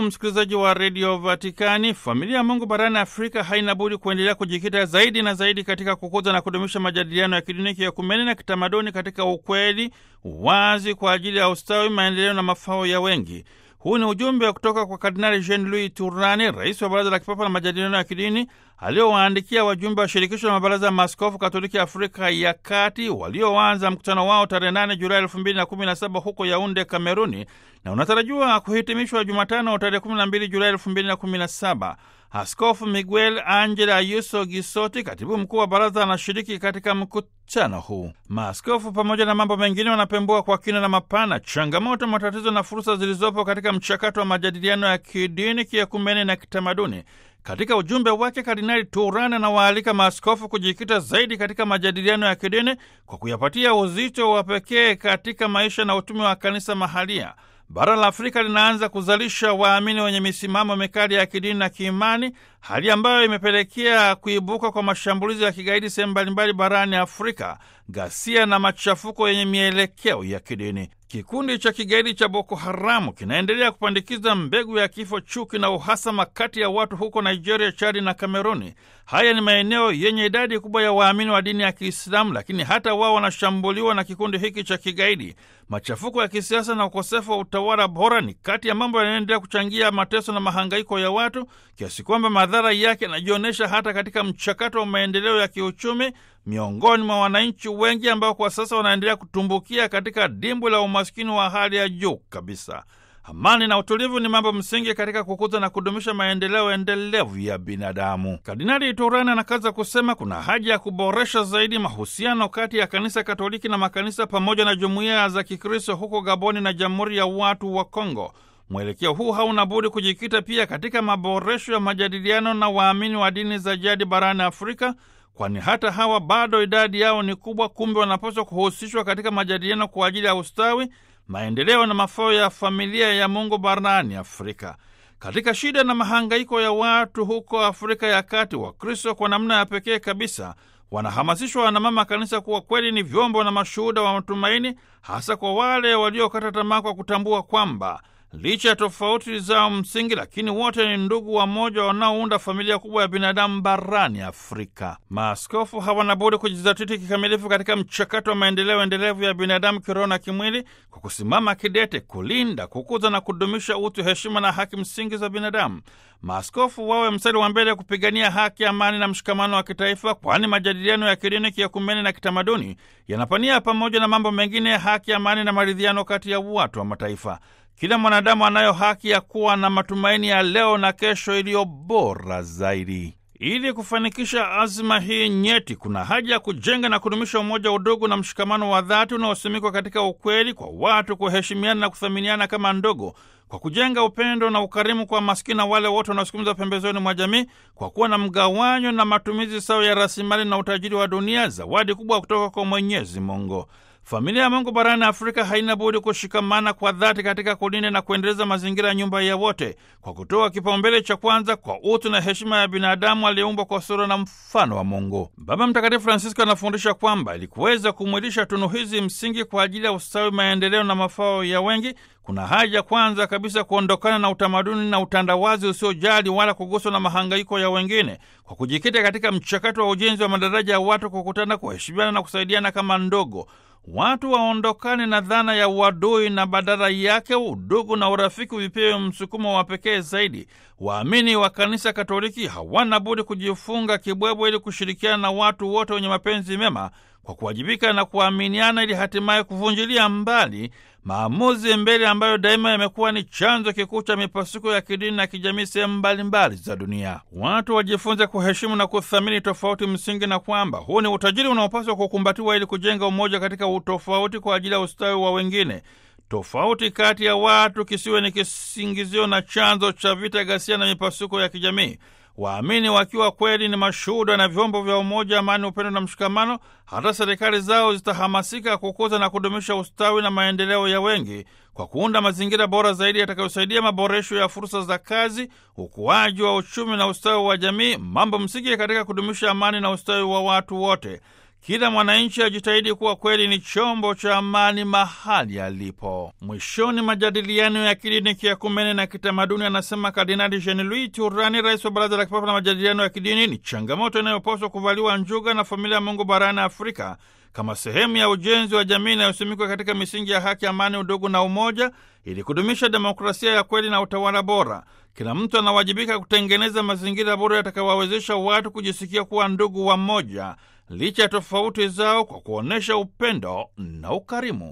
msikilizaji wa redio Vatikani, familia ya Mungu barani Afrika haina budi kuendelea kujikita zaidi na zaidi katika kukuza na kudumisha majadiliano ya kidini, kiekumeni na kitamaduni katika ukweli, uwazi kwa ajili ya ustawi, maendeleo na mafao ya wengi. Huu ni ujumbe wa kutoka kwa Kardinali Jean Louis Turani, rais wa Baraza la Kipapa la Majadiliano ya Kidini, aliowaandikia wajumbe wa Shirikisho la Mabaraza ya Maaskofu Katoliki Afrika ya Kati walioanza mkutano wao tarehe 8 Julai 2017 huko Yaunde, Kameruni, na unatarajiwa kuhitimishwa Jumatano tarehe 12 Julai 2017. Askofu Miguel Angel Ayuso Gisoti, katibu mkuu wa baraza, anashiriki katika mkutano huu. Maaskofu pamoja na mambo mengine wanapembua kwa kina na mapana changamoto, matatizo na fursa zilizopo katika mchakato wa majadiliano ya kidini, kiekumene na kitamaduni. Katika ujumbe wake, Kardinali Turani anawaalika maaskofu kujikita zaidi katika majadiliano ya kidini kwa kuyapatia uzito wa pekee katika maisha na utume wa kanisa mahalia. Bara la Afrika linaanza kuzalisha waamini wenye misimamo mikali ya kidini na kiimani, hali ambayo imepelekea kuibuka kwa mashambulizi ya kigaidi sehemu mbalimbali barani Afrika, ghasia na machafuko yenye mielekeo ya kidini. Kikundi cha kigaidi cha Boko Haramu kinaendelea kupandikiza mbegu ya kifo, chuki na uhasama kati ya watu huko Nigeria, Chadi na Kameruni. Haya ni maeneo yenye idadi kubwa ya waamini wa dini ya Kiislamu, lakini hata wao wanashambuliwa na kikundi hiki cha kigaidi. Machafuko ya kisiasa na ukosefu wa utawala bora ni kati ya mambo yanayoendelea kuchangia mateso na mahangaiko ya watu, kiasi kwamba madhara yake yanajionyesha hata katika mchakato wa maendeleo ya kiuchumi miongoni mwa wananchi wengi ambao kwa sasa wanaendelea kutumbukia katika dimbwi la umaskini wa hali ya juu kabisa. Amani na utulivu ni mambo msingi katika kukuza na kudumisha maendeleo endelevu ya binadamu. Kardinali Turani anakaza kusema kuna haja ya kuboresha zaidi mahusiano kati ya kanisa Katoliki na makanisa pamoja na jumuiya za Kikristo huko Gaboni na Jamhuri ya Watu wa Kongo. Mwelekeo huu hauna budi kujikita pia katika maboresho ya majadiliano na waamini wa dini za jadi barani Afrika, kwani hata hawa bado idadi yao ni kubwa. Kumbe wanapaswa kuhusishwa katika majadiliano kwa ajili ya ustawi maendeleo na mafao ya familia ya Mungu barani Afrika. Katika shida na mahangaiko ya watu huko Afrika ya Kati, Wakristo kwa namna ya pekee kabisa wanahamasishwa na mama kanisa kuwa kweli ni vyombo na mashuhuda wa matumaini, hasa kwa wale waliokata tamaa kwa kutambua kwamba licha ya tofauti zao msingi, lakini wote ni ndugu wamoja wanaounda familia kubwa ya binadamu barani Afrika. Maaskofu hawana budi kujizatiti kikamilifu katika mchakato wa maendeleo endelevu ya binadamu kiroho na kimwili, kwa kusimama kidete kulinda, kukuza na kudumisha utu, heshima na haki msingi za binadamu. Maaskofu wawe mstari wa mbele kupigania haki, amani na mshikamano wa kitaifa, kwani majadiliano ya kidini, kiekumeni na kitamaduni yanapania pamoja na mambo mengine haki, amani na maridhiano kati ya watu wa mataifa. Kila mwanadamu anayo haki ya kuwa na matumaini ya leo na kesho iliyo bora zaidi. Ili kufanikisha azma hii nyeti, kuna haja ya kujenga na kudumisha umoja, udugu na mshikamano wa dhati unaosimikwa katika ukweli, kwa watu kuheshimiana na kuthaminiana kama ndogo, kwa kujenga upendo na ukarimu kwa maskini na wale wote wanaosukumizwa pembezoni mwa jamii, kwa kuwa na mgawanyo na matumizi sawa ya rasilimali na utajiri wa dunia, zawadi kubwa kutoka kwa Mwenyezi Mungu. Familia ya Mungu barani Afrika haina budi kushikamana kwa dhati katika kulinda na kuendeleza mazingira ya nyumba ya wote kwa kutoa kipaumbele cha kwanza kwa utu na heshima ya binadamu aliyeumbwa kwa sura na mfano wa Mungu. Baba Mtakatifu Francisco anafundisha kwamba ili kuweza kumwilisha tunu hizi msingi kwa ajili ya ustawi, maendeleo na mafao ya wengi, kuna haja kwanza kabisa kuondokana na utamaduni na utandawazi usiojali wala kuguswa na mahangaiko ya wengine, kwa kujikita katika mchakato wa ujenzi wa madaraja ya watu kukutana, kuheshimiana na kusaidiana kama ndogo watu waondokane na dhana ya uadui na badala yake udugu na urafiki vipewe msukumo wa pekee zaidi. Waamini wa kanisa Katoliki hawana budi kujifunga kibwebwe ili kushirikiana na watu wote wenye mapenzi mema kwa kuwajibika na kuaminiana, ili hatimaye kuvunjilia mbali maamuzi mbele ambayo daima yamekuwa ni chanzo kikuu cha mipasuko ya kidini na kijamii sehemu mbalimbali za dunia. Watu wajifunze kuheshimu na kuthamini tofauti msingi, na kwamba huu ni utajiri unaopaswa kukumbatiwa ili kujenga umoja katika utofauti kwa ajili ya ustawi wa wengine. Tofauti kati ya watu kisiwe ni kisingizio na chanzo cha vita, ghasia na mipasuko ya kijamii. Waamini wakiwa kweli ni mashuhuda na vyombo vya umoja, amani, upendo na mshikamano, hata serikali zao zitahamasika kukuza na kudumisha ustawi na maendeleo ya wengi kwa kuunda mazingira bora zaidi yatakayosaidia maboresho ya fursa za kazi, ukuaji wa uchumi na ustawi wa jamii, mambo msingi katika kudumisha amani na ustawi wa watu wote. Kila mwananchi ajitahidi kuwa kweli ni chombo cha amani mahali alipo. Mwishoni, majadiliano ya kidini, kiakumene na kitamaduni, anasema Kardinali Jean Louis Turani, rais wa Baraza la Kipapa la Majadiliano ya Kidini, ni changamoto inayopaswa kuvaliwa njuga na familia ya Mungu barani Afrika kama sehemu ya ujenzi wa jamii inayosimikwa katika misingi ya haki, amani, udugu na umoja, ili kudumisha demokrasia ya kweli na utawala bora. Kila mtu anawajibika kutengeneza mazingira bora yatakayowawezesha watu kujisikia kuwa ndugu wa mmoja licha ya tofauti zao, kwa kuonyesha upendo na ukarimu.